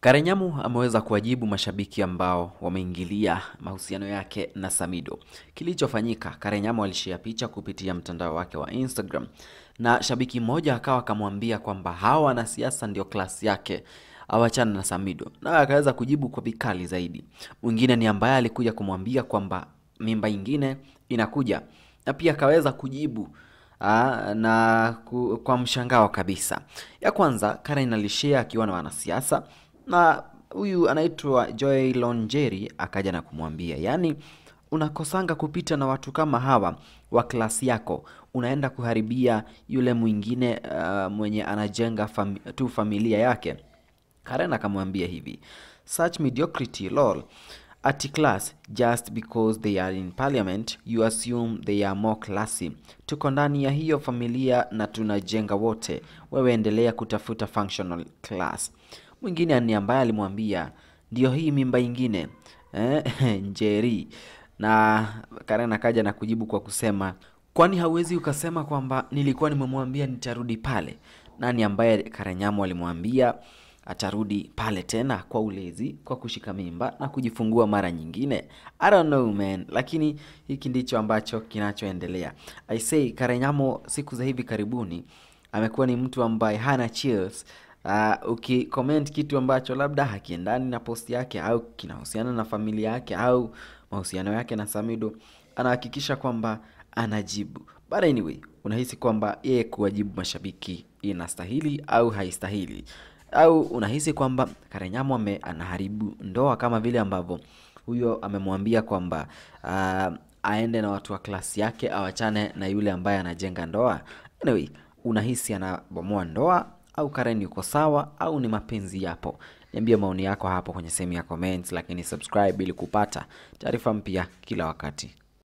Karenyamu ameweza kuwajibu mashabiki ambao wameingilia mahusiano yake na Samido. Kilichofanyika, Karenyamu alishia picha kupitia mtandao wake wa Instagram na shabiki mmoja akawa akamwambia kwamba hawa wanasiasa ndio klasi yake awachana na Samido, naye akaweza kujibu kwa vikali zaidi. Mwingine ni ambaye alikuja kumwambia kwamba mimba ingine inakuja, na pia akaweza kujibu Aa, na ku, kwa mshangao kabisa. Ya kwanza Karen alishare akiwa na wanasiasa na huyu anaitwa Joy Lonjeri akaja na kumwambia, yaani unakosanga kupita na watu kama hawa wa klasi yako, unaenda kuharibia yule mwingine uh, mwenye anajenga fami tu familia yake. Karen akamwambia hivi, such mediocrity lol at class just because they are in parliament you assume they are more classy. Tuko ndani ya hiyo familia na tunajenga wote, wewe endelea kutafuta functional class. Mwingine ni ambaye alimwambia ndio hii mimba ingine eh, Njeri. Na Karen akaja na kujibu kwa kusema kwani hauwezi ukasema kwamba nilikuwa nimemwambia nitarudi pale? Nani ambaye Karenyamu alimwambia atarudi pale tena kwa ulezi, kwa kushika mimba na kujifungua mara nyingine. I don't know man, lakini hiki ndicho ambacho kinachoendelea. I say Karenyamo siku za hivi karibuni amekuwa ni mtu ambaye hana chills. Uh, ukicomment kitu ambacho labda hakiendani na post yake au kinahusiana na familia yake au mahusiano yake na Samido, anahakikisha kwamba anajibu. But anyway, unahisi kwamba yeye kuwajibu mashabiki inastahili au haistahili? Au unahisi kwamba Karenyamu ame anaharibu ndoa kama vile ambavyo huyo amemwambia kwamba uh, aende na watu wa klasi yake awachane na yule ambaye anajenga ndoa? Anyway, unahisi anabomoa ndoa au Karen yuko sawa au ni mapenzi yapo? Niambie maoni yako hapo kwenye sehemu ya comments, lakini subscribe ili kupata taarifa mpya kila wakati.